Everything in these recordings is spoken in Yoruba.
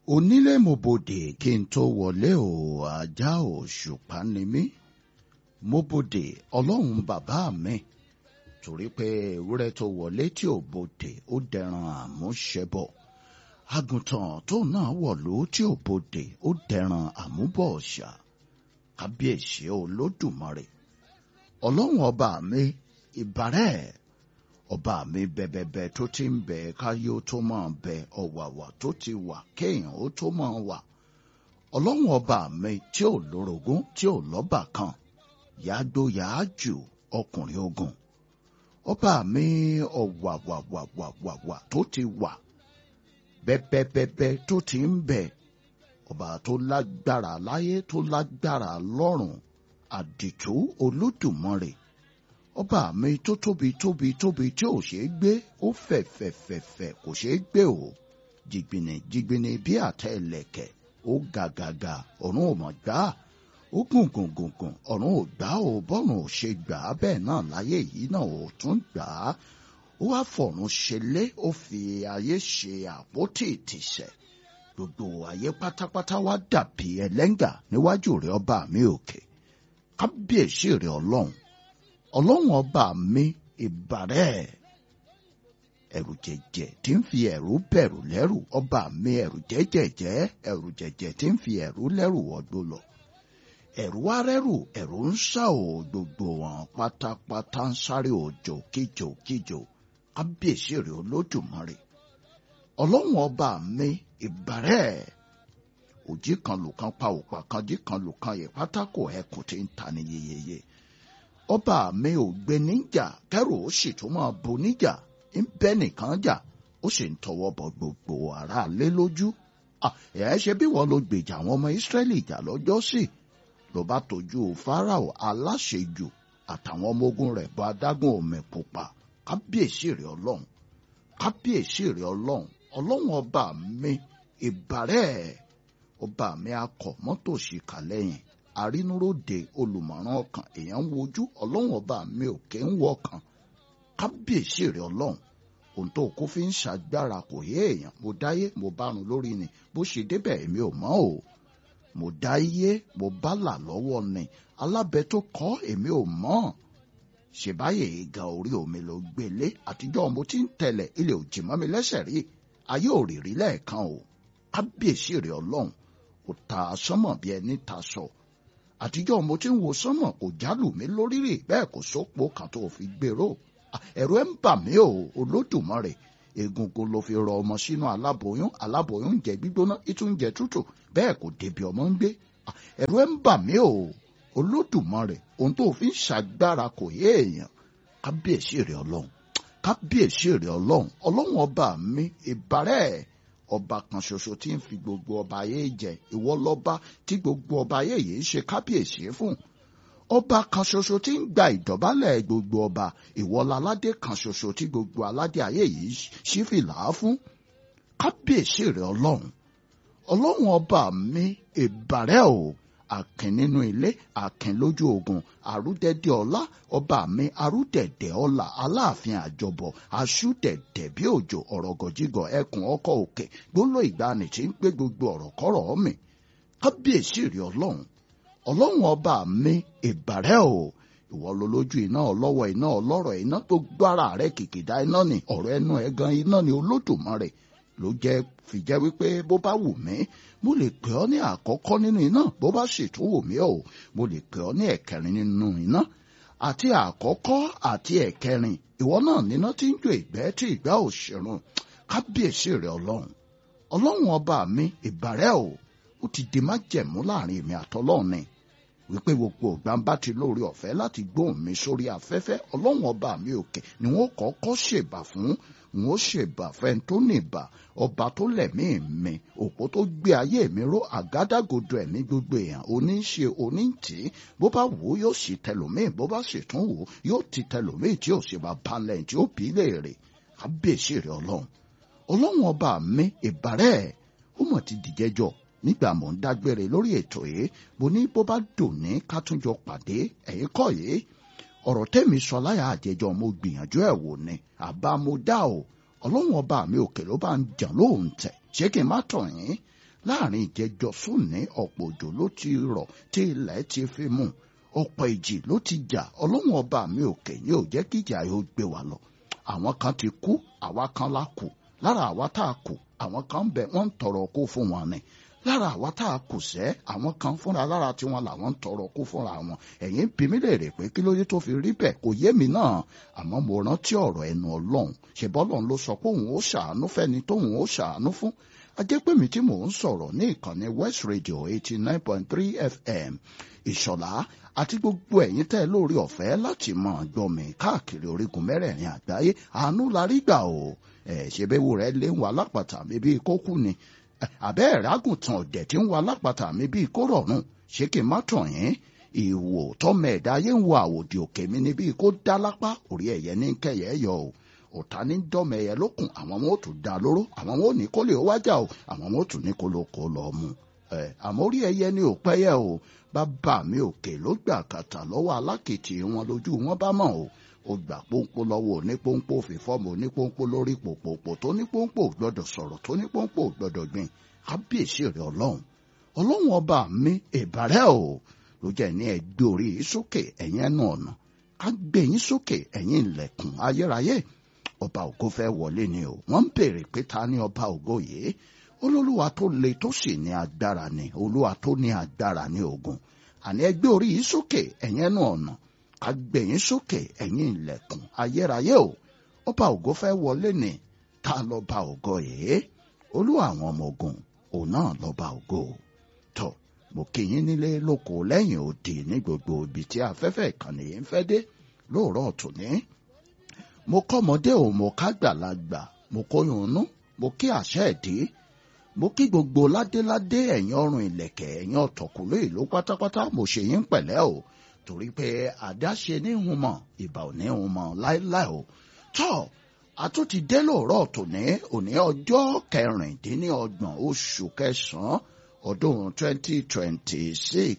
onílé mo bòdè kí n tó wọlé o ajá òṣùpá ni mí mo bòdè ọlọ́run bàbá mi torí pé ewúrẹ́ tó wọlé tí ò bòdè ó dẹran àmúṣẹbọ àgùntàn tó náà wọ̀lú tí ò bòdè ó dẹran àmúbọ̀ ọ̀ṣà kábíyèsí olódùmarè ọlọ́run ọba mi ìbàrẹ̀ ọba mi bẹbẹbẹ tó ti ń bẹ káyé ó tó máa bẹ ọ̀wàwà tó ti wà kéèyàn ó tó máa wà ọlọ́run ọba mi tí ò lórogún tí ò lọ́bà kan yàgbó yàájù ọkùnrin ogun ọba mi ọ̀wàwàwàwàwà tó ti wà bẹ́bẹ́bẹ́bẹ́ tó ti ń bẹ ọba tó lágbára láyé tó lágbára lọ́run àdìtú olódùmarè ọba mi tó tóbi tóbi tóbi tí ò ṣeé gbé ó fẹ̀fẹ̀fẹ̀fẹ̀ kò ṣeé gbé o jìgbìnì jìgbìnì bí àtẹ ẹlẹ́kẹ̀ ó gàgàgà ọ̀run ò mọ̀ gbá ó gùn gùn gùn gùn ọ̀run ò gbá o bọ́run ò ṣe gbà á bẹ́ẹ̀ náà láyé yìí náà ò tún gbà á ó wá fọ̀run ṣẹlé ó fi ayé ṣe àpótí ìtìsẹ̀ gbogbo ayé pátápátá wá dàbí ẹlẹ́ngà níwájú rẹ̀ ọba mi òkè kábíyèsí rẹ̀ ọlọ́run ọlọ́run ọba mi ìbàrẹ̀ ẹ̀rù jẹ̀jẹ̀ tí ń fi ẹ̀rù bẹ̀rù lẹ́rù ọba mi ẹ̀rù jẹ́jẹ̀jẹ́ ẹ̀rù jẹ̀jẹ̀ tí ń fi ẹ̀rù lẹ́rù wọgbó lọ ẹ̀rù wá rẹ́rù ẹ̀rù ń sá o gbogbo wọn pátápátá ń sáré òjò kíjò kíjò kábíyèsí rẹ̀ olódùmarè ọlọ́run ọba mi ìbàrẹ̀ òjì kan lù kan pa òpà kan jí kan lù kan yẹ pátákó ẹkùn tí ń ta ni yeyeye ọba mi ò gbé níjà kẹrù ó sì tún máa bo níjà ń bẹ nìkan jà ó sì ń tọwọ́ bọ gbogbo ara lé lójú ẹ ṣe bí wọn ló gbèjà àwọn ọmọ ìsírẹ́lì jà lọ́jọ́ sí ló bá tójú fáráò aláṣejù àtàwọn ọmọ ogun rẹ̀ bọ adágún omi pupa kábíyèsí rẹ̀ ọlọ́run kábíyèsí rẹ̀ ọlọ́run ọlọ́run ọba mi ìbàrẹ̀ ọba mi akọ mọ́tò ṣìkà lẹ́yìn àrínúróde olùmọ̀ràn ọkàn èèyàn ń wojú ọlọ́run ọba mi òkè ń wọ ọkàn kábíyèsí rẹ̀ ọlọ́run ohun tó kó fi ń ṣàgbára kò yé èèyàn mo dáyé mo bárun lórí ni bó ṣe débẹ̀ èmi ò mọ̀ o mo dáyé mo bá là lọ́wọ́ ni alábẹ tó kọ́ èmi ò mọ̀ ṣèbáyé ìga orí omi ló gbélé àtijọ́ mo ti ń tẹ̀lẹ̀ ilé òjì mọ́ mi lẹ́sẹ̀ rí ayé ò rí rí lẹ́ẹ̀kan o kábíyèsí rẹ̀ ọlọ́run kò ta sánmọ̀ bí ẹni ta sọ àtijọ́ mo ti ń wo sánmọ̀ kò jálù mí lórí rè bẹ́ẹ̀ kò sópo kan tó fi gbèrò ẹ̀rù ẹ̀ ń bà mí o olódùmarè egungun ló fi rọ ọmọ sínú aláboyún aláboyún ń jẹ gbígbóná ìtún jẹ tútù bẹ́ẹ̀ kò débi ọmọ ń gbé ẹ̀rù ẹ̀ ń bà mí o olódùmarè ohun tó fi ń ṣàgbára kò yé èèyàn kábíyèsí rẹ̀ ọlọ́run kábíyèsí rẹ̀ ọlọ́run ọlọ́run ọba mi ìbárẹ̀ ọba kan ṣoṣo tí ń fi gbogbo ọba ayé jẹ ìwọ lọ́ba tí gbogbo ọba ayé yìí ń ṣe kábíyèsí fún ọba kan ṣoṣo tí ń gba ìdọ̀bálẹ̀ gbogbo ọba ìwọ láládé kan ṣoṣo tí gbogbo aládé ayé yìí ṣí fìlà fún kábíyèsí rẹ̀ ọlọ́run ọlọ́run ọba mi ìbàrẹ̀ o àkìn nínú ilé àkìn lójú ogun àrúdẹ̀dẹ̀ ọlá ọba mi àrúdẹ̀dẹ̀ ọlá aláàfin àjọbọ aṣúdẹ̀dẹ̀ bí òjò ọ̀rọ̀gọ̀jígọ̀ ẹkùn ọkọ̀ òkè gbóló ìgbani tí ń gbé gbogbo ọ̀rọ̀ kọ́rọ̀ mi kábíyèsí rí ọlọ́run ọlọ́run ọba mi ìbàrẹ̀ o ìwọ ló lójú iná ọlọ́wọ́ iná ọlọ́rọ̀ iná gbogbo ara rẹ̀ kìkìdá iná ni ọ̀rọ̀ ẹnu ẹ̀ gan iná ni olódùmarè ló jẹ́ fìjẹ́ wípé bó bá wù mí mo lè pè ọ́ ní àkọ́kọ́ nínú iná bó bá sì tún wù mí o mo lè pè ọ́ ní ẹ̀kẹrin nínú iná àti àkọ́kọ́ àti ẹ̀kẹrin ìwọ náà níná tí ń jó ìgbẹ́ tí ìgbẹ́ ò ṣerun kábíyèsí rẹ̀ ọlọ́run ọlọ́run ọba mi ìbàrẹ̀ o ó ti di májẹ̀mú láàrin èmi àtọlọ́run ni wípé gbogbo ògbàǹbá ti lórí ọ̀fẹ́ láti gbóhùn mi sórí afẹ́fẹ́ ọlọ́run ọba mi òkè ni wọ́n kọ́kọ́ ṣèbà fún wọn ó ṣèbà fẹ́ni tó nìbà ọba tó lẹ̀mí mi òpó tó gbé ayé mi ró àgádágodo ẹ̀mí gbogbo èèyàn oníṣe oníǹtí bó bá wò ó yóò sì tẹlòmíì bó bá sì tún wò ó yóò ti tẹlòmíì tí yóò sì bá balẹ̀ tí ó bí léèrè kábíyèsí rẹ̀ ọlọ́run ọlọ́run ọba mi ìbàrẹ̀ ó mọ̀ ti dìjẹ́jọ́ nígbà mò ń dágbére lórí ètò yìí mo ní bó bá dùn ní ká tún jọ pàdé ẹ̀yìn kọ́ yìí ọ̀rọ̀ tẹ́mi sọ láyà àjẹjọ́ mo gbìyànjú ẹ̀ wò ni àbá mo dá o ọlọ́run ọba mi òkè ló bá ń jà lóhùn tẹ̀ ṣé kí n má tọ̀ yín láàrin ìjẹjọ sóní ọ̀pọ̀ òjò ló ti rọ̀ tí ilẹ̀ ti fi mú ọ̀pọ̀ ìjì ló ti jà ọlọ́run ọba mi òkè ní ò jẹ́ kíjà yóò gbé wa lọ àwọn kan ti kú àwa kan la kù lára àwa tá a kù àwọn kan ń bẹ wọ́n ń tọrọ kó fún wọn ni lára àwa tá a kù sẹ́ àwọn kan fúnra lára tiwọn làwọn ń tọrọ kó fúnra wọn ẹ̀yin bí mi léèrè pé kí ló dé tó fi rí bẹ́ẹ̀ kò yé mi náà àmọ́ mo rántí ọ̀rọ̀ ẹnu ọlọ́run ṣèbọ́lọ́run ló sọ pé òun ó ṣàánú fẹ́ni tóun ó ṣàánú fún ajẹ́pẹ̀mí tí mò ń sọ̀rọ̀ ní ìkànnì West Radio eighty nine point three FM ìṣọ̀lá àti gbogbo ẹ̀yin tẹ́ lórí ọ̀fẹ́ láti máa gbọ́ mi káàkiri orígun mẹ́rẹ̀ẹ̀rin àgbáyé àánú la rí gbà o ẹ̀ ṣèbéwu rẹ̀ lé ń wà lápàtà mi bíi kókú ni àbẹ́ ẹ̀rágùntàn ọ̀dẹ̀ tí ń wà lápàtà mi bíi kó rọ̀rùn ṣé kí n má tàn yín ìwò tọmọ ẹ̀dá ayé ń wo àwòdì òkè mi ni bíi kó dá lápá orí ẹ̀yẹ ní kẹyẹ yọ o ọ̀tá ní dọ́mọ ẹ̀yẹ lókun àwọn wọn ò tún dá lóró àwọn wọn ò ní kó lè wájà o àwọn wọn ò tún ní kó ló kó lọ mu ẹ àmọ́ orí ẹ̀yẹ ni ò pẹ́yẹ o bàbá mi òkè ló gbà kàtà lọ́wọ́ alákìtì wọn lójú wọn bá mọ̀ o ó gbà pọ́npọ́ lọ́wọ́ onípọ́npọ́ fìfọ́ọ̀mù onípọ́npọ́ lórí pòpòpò tó nípọ́npọ́ gbọ́dọ̀ sọ̀rọ̀ tó nípọ́npọ́ gbọ́dọ̀ gbìn kábíyèsí rẹ̀ ọlọ́run ọlọ́run ọba mi ìbàrẹ́ o ló jẹ́ ní ẹgbẹ́ orí yìí sókè ẹ̀yin ẹnu ọ̀nà ká gbé yín sókè ẹ̀yin ilẹ̀kùn ayérayé ọba ògo fẹ́ wọlé ni o wọ́n ń béèrè pé ta ni ọba ògo yìí olólùwà tó le tó sì ní agbára ni olúwa tó ní agbára ní ogun àní ẹgbẹ́ orí yìí sókè ẹ̀yin ẹnu ọ̀nà ká gbé yín sókè ẹ̀yin ilẹ̀kùn ayérayé o ọba ògo fẹ́ wọlé ni ta lọ́ba ògo yìí olúwa àwọn ọmọ ogun òun náà lọ́ba ògo tọ́ mo kí yín nílé lóko lẹ́yìn òdì ní gbogbo ibi tí afẹ́fẹ́ ìkànnì yìí ń fẹ́ dé lóòrọ̀ ọ̀tún ní. mo kọ́mọdé ò mo ká gbàlagbà mo kóyún inú mo kí àṣẹ ẹ̀dí mo kí gbogbo ládéládé ẹ̀yin ọrùn ìlẹ̀kẹ̀ ẹ̀yin ọ̀tọ̀kùlú ìlú pátápátá mo ṣe yín pẹ̀lẹ́ o torí pé àdáṣe ní hun mọ̀ ìbà ò ní hun mọ̀ láéláé o tọ́ àtúntì dé lóòrọ̀ tòní òní ọjọ́ kẹrìndínlọ́gbọ̀n oṣù kẹsàn-án ọdún twenty twenty six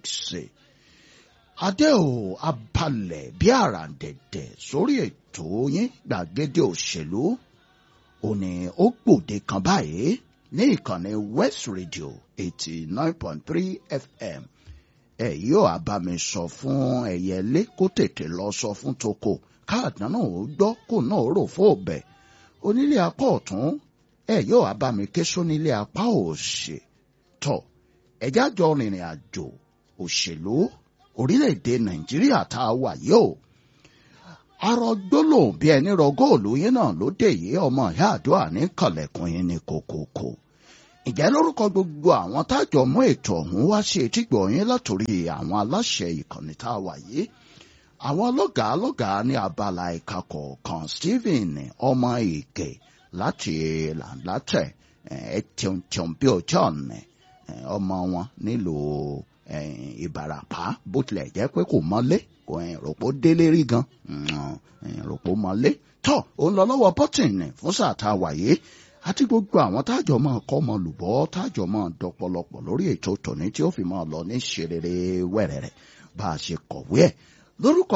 adé ò abalẹ̀ bí àràǹdẹ̀dẹ̀ sórí ètò yín gbàgede òṣèlú òní ó gbòde kan báyìí ní ìkànnì West Radio eighty nine point three FM ẹ yóò abami sọ fún ẹyẹlé kó tètè lọ sọ fún toko káàdán náà ó gbọ́ kó náà rò fún ọbẹ̀ onílé apá ọ̀tún ẹ yóò abami ké sónílé apá òsì tọ̀ ẹjá jọ rìnrìn àjò òṣèlú orílẹ̀-èdè nàìjíríà tá a wà yìí o arọ gbólóhùn bí ẹni rọ góòlù yín náà ló dé yìí ọmọ ìyá àdúrà ní kànlẹ̀kùn yín ní kòkòkò ìjẹ́ lórúkọ gbogbo àwọn tájọ mú ètò ọ̀hún wá sí etígbọ̀ yín látòrí àwọn aláṣẹ ìkànnì tá a wà yìí àwọn lọ́gàá lọ́gàá ní abala ìka kọ̀ọ̀kan Stephen ọmọ ìkè láti làǹlátẹ̀ ẹ̀ tíọ̀tíọ̀n bí ọjọ́ ọ̀nẹ́ ọmọ wọn nílùú ìbàràpá bó tilẹ̀ jẹ́ pé kò mọ́lé kò rògbò délé rí gan rògbò mọ́lé tọ́ òun lọ lọ́wọ́ bọ́tìnì fún sáà tá a wà yìí àti gbogbo àwọn tájọ máa kọ́ ọmọ lùbọ́ tájọ máa dọpọlọpọ̀ lórí ètò tòní tí ó fi máa lọ ní ṣerere wẹ́rẹ́rẹ́ bá a ṣe kọ̀wé ẹ̀ lórúkọ